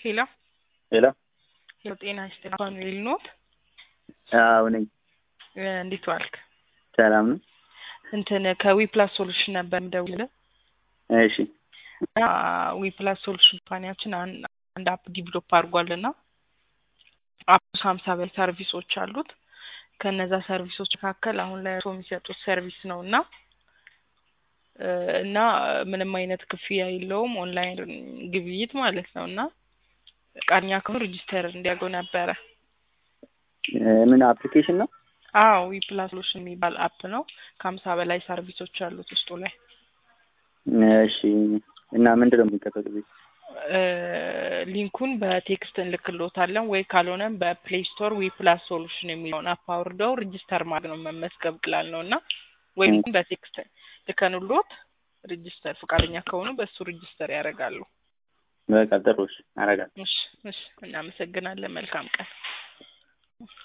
ሄሎ ሄሎ ሄሎ፣ ጤና ይስጥልኝ። ፋኑኤል ኖት? አዎ ነኝ። እ እንዴት ዋልክ? ሰላም ነው? እንትን ከዊፕላስ ሶሉሽን ነበር የምደውልልህ እሺ እና ዊፕላስ ሶሉሽን ካምፓኒያችን አን- አንድ አፕ ዲቨሎፕ አድርጓልና አፕ ሀምሳ በላይ ሰርቪሶች አሉት። ከነዛ ሰርቪሶች መካከል አሁን ላይ እርስዎ የሚሰጡት ሰርቪስ ነው እና እ እና ምንም አይነት ክፍያ የለውም ኦንላይን ግብይት ማለት ነው እና ፈቃደኛ ከሆኑ ሬጂስተር እንዲያደርገው ነበረ። እ ምን አፕሊኬሽን ነው? አዎ ዊፕላስ ሶሉሽን የሚባል አፕ ነው። ከሀምሳ በላይ ሰርቪሶች አሉት ውስጡ ላይ እሺ እና ምንድን ነው የሚጠበቅብኝ? እ ሊንኩን በቴክስት እንልክሎታለን ወይ ካልሆነም በፕሌይ ስቶር ዊ ፕላስ ሶሉሽን የሚለውን አፕ አውርደው ሬጂስተር ማድረግ ነው መመዝገብ ቅላል ነው እና ወይ እ ሊንኩን በቴክስት ልከንሎት ሬጂስተር ፈቃደኛ ከሆኑ በእሱ ሬጂስተር ያደርጋሉ። በቃ ጥሩ እሺ፣ አደርጋለሁ። እሺ እሺ፣ እናመሰግናለን። መልካም ቀን።